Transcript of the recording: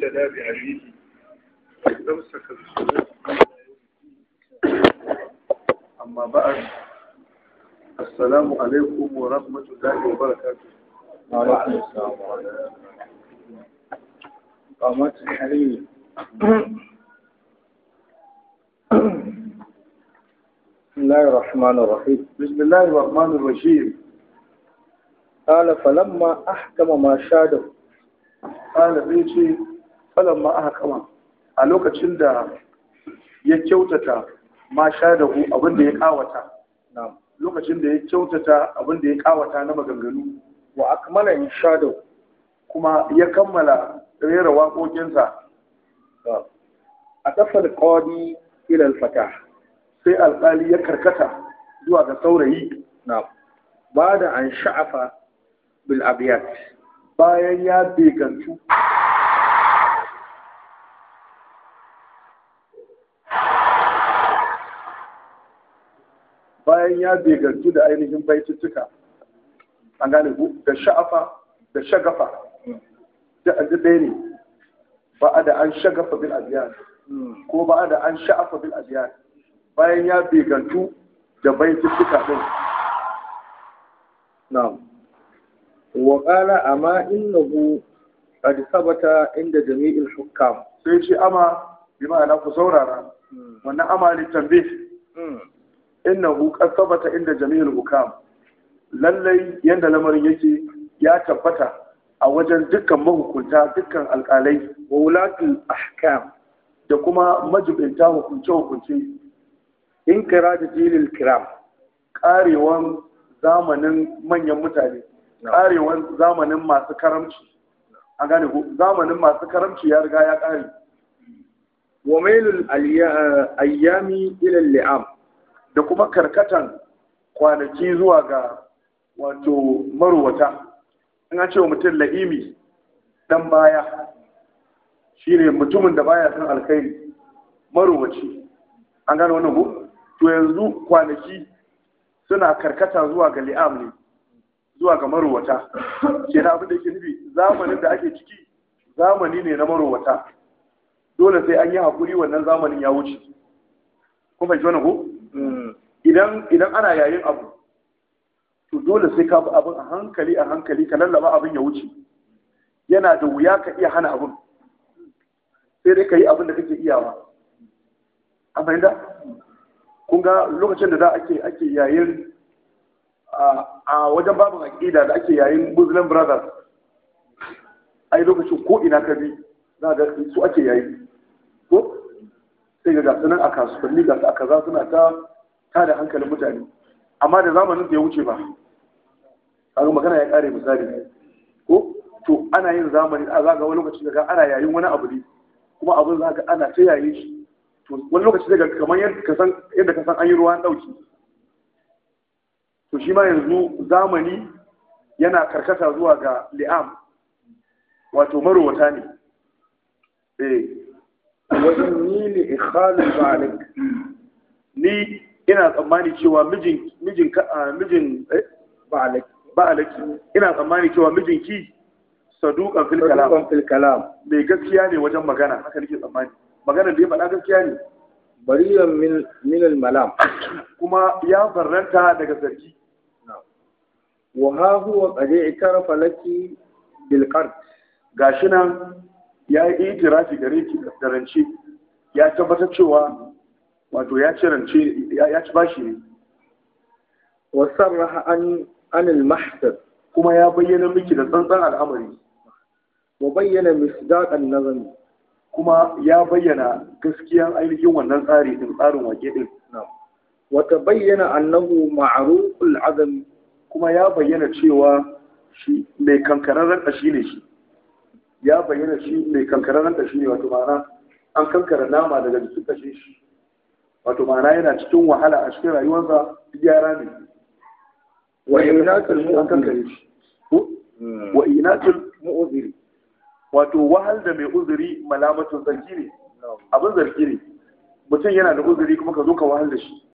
واهتدى بهديه واستمسك بسنته أما بعد السلام عليكم ورحمة الله وبركاته وعليكم السلام ورحمة الله قامت الحريم بسم الله الرحمن الرحيم بسم الله الرحمن الرحيم قال فلما أحكم ما شاده قال zai ce falamma aka kama a lokacin da ya kyautata ma sha da hu abin da ya kawata نعم lokacin da ya kyautata abin da ya kawata na maganganu وأكمل إن شاده kuma ya kammala rera waƙoƙinsa أتف القاضي إلى الفتاح sai alƙali ya karkata zuwa ga saurayi نعم بعد أن شعف بالأبيات bayan ya begantu bayan ya begantu da ainihin baituttuka an gane ku da sha'afa da shagafa da aji ɗaya ne ba a da an shagafa bil abiyat ko ba a da an sha'afa bil abiyat bayan ya begantu da baituttuka ɗin نعم وقال أما إنه قد ثبت عند جميع الحكام sai ce ama bi ma'ana ku saurara wannan ama ne tambaye innahu qad thabata inda jami'il hukam lallai yanda lamarin yake ya tabbata a wajen dukkan mahukunta dukkan alƙalai وولاة الأحكام da kuma majibinta hukunce hukunce انقراض جيل الكرام karewan zamanin manyan mutane karewan zamanin masu karamci a gane ku zamanin masu karamci ya riga ya kare وميل الأيام إلى اللئام da kuma karkatan kwanaki zuwa ga wato maruwata in an ce wa mutum la'imi dan baya shine mutumin da baya san alkhairi maruwaci an gane wannan ku to yanzu kwanaki suna karkata zuwa ga li'am ne zuwa ga maruwata ke na abin da yake nufi zamanin da ake ciki zamani ne na maruwata dole sai an yi haƙuri wannan zamanin ya wuce kun fahimci wannan ku idan idan ana yayin abu to dole sai ka bi abin a hankali a hankali ka lallaba abin ya wuce yana da wuya ka iya hana abin sai dai ka yi abin da kake iyawa an fahimta kun ga lokacin da da ake ake yayin a wajen babin aƙida da ake yayin muslim brothers ai lokacin ko ina ka bi za ga su ake yayi ko sai ga gasu nan a kasuwanni gasu a kaza suna ta tada hankalin mutane amma da zamanin da ya wuce ba kaga magana ya kare misali ko to ana yin zamani a zaga wani lokaci daga ana yayin wani abu ne kuma abin za ga ana ta yayin shi to wani lokaci daga kamar yadda ka san yadda ka san an yi ruwan dauki to shi ma yanzu zamani yana karkata zuwa ga li'am wato marowata ne eh وإني لإخال ذلك ni ina tsammani cewa mijin mijin ka a, mijin eh, بعلك ba alaki ina tsammani cewa mijinki saduqan fil kalam صدوقا في الكلام mai gaskiya ne wajen magana haka nake tsammani maganar da ya faɗa gaskiya ne بريئا من من الملام kuma ya farranta daga zargi وها هو قد اعترف لك بالقرض gashi nan ya yi itirafi gare ki da rance ya tabbatar cewa wato ya ci rance ya ya ci bashi ne وصرح عن عن المحضر kuma ya bayyana miki da tsantsan al'amari وبين مصداق النظم kuma ya bayyana gaskiyan ainihin wannan tsari din tsarin wake din وتبين أنه معروف العدم kuma ya bayyana cewa shi mai kankararren ƙashi ne shi ya bayyana shi mai kankararren ƙashi ne wato ma'ana an kankara nama daga jikin ƙashin shi wato ma'ana yana cikin wahala a cikin rayuwarsa gyara ne وإناث an المؤمن kankare shi ko wa inatul مؤذر wato wahal da mai uzuri malamatun zargi ne abin zargi ne mutum yana da uzuri kuma ka zo ka wahal da shi